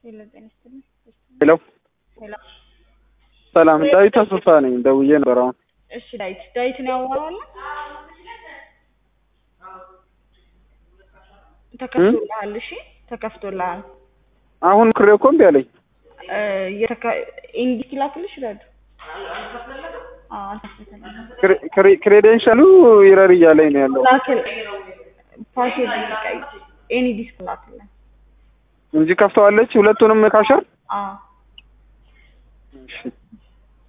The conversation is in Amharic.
ሄሎ ጤና ይስጥልኝ። ሄሎ ሄሎ ሰላም፣ ዳዊት አሰፋ ነኝ። ደውዬ ነበር አሁን። እሺ ዳዊት ዳዊት ነው ያወራዋል። ተከፍቶልሃል። እሺ ተከፍቶልሃል። አሁን ክሬ እኮ እምቢ አለኝ። እ የተከ ኢንዲክ ላክልሽ ረዱ አዎ አልተከፈተልኝም። ክሬ- ክሬ- ክሬዴንሻሉ ይረር እያለኝ ነው ያለው ላክል ፓስወርድ ቀይ ኤኒ ዲስክ ላክልን። እንጂ ከፍተዋለች ሁለቱንም ካሸር አዎ እሺ